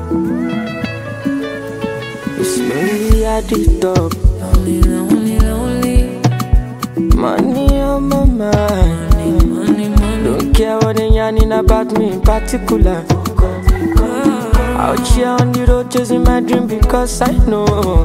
It's lonely at the top. Lonely, lonely, lonely. Money on my mind. Money, money, money. Don't care what they yarning about me in particular. Out here on the road chasing my dream because I know.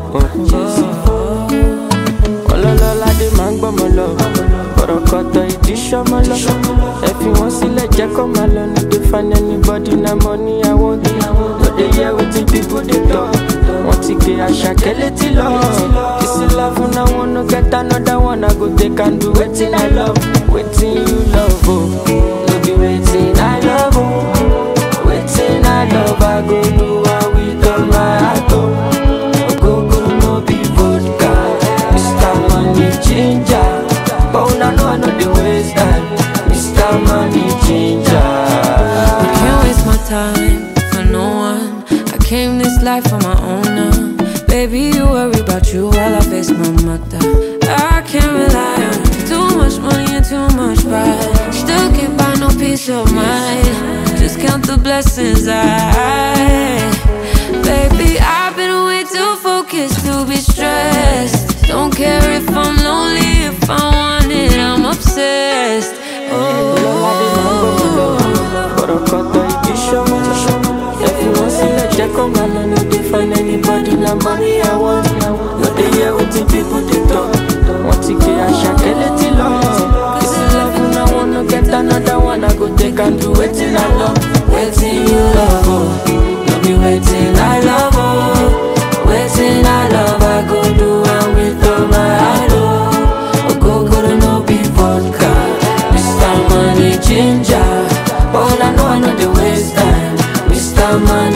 Ọlọ́lọ́lá dé máa ń gbọ́mọ lọ. Kọ̀rọ̀kọ̀tọ̀ ìdí ṣọ́mọ lọ. Ẹ fi wọ́n sílẹ̀ jẹ́ kó máa lọ. No dey find anybody na money I want. No dey hear wetin people dey talk. Wọ́n ti gbé àṣàkẹ́ létí lọ. Kìsì love na one no get another one. I go take and do wetin I love. Wetin you love o. No be wetin I love o. Wetin I love I go do am with all my heart o. Ogogoro no be vodka. Mr. Money Ginger. But una know I no dey waste time. Mr. Money Ginger. I can't waste my time for no one. I came this life on my own now. Baby, you worry about you while I face my mother. I can't rely on too much money and too much pride. Still can't buy no peace of mind. Just count the blessings I. Baby, I've been way too focused to be stressed. Don't care if I'm lonely, if I want it, I'm obsessed. Oh. Kọ̀rọ̀kọ̀tọ̀ ìdí ṣọ́mọ Ẹ fi wọ́n sílẹ̀ jẹ́ kó máa lọ No dey find anybody na money I want No dey hear wetin people dey talk Wọ́n ti gbé àṣàkẹ́ létí lọ Kìsì love na one no get another one I go take and do wetin I love Wetin you love o No be wetin I love o Wetin I love I go do am with all my heart o Ogogoro no be vodka Mr. Money Ginger But I know I know the waste time Mr. Money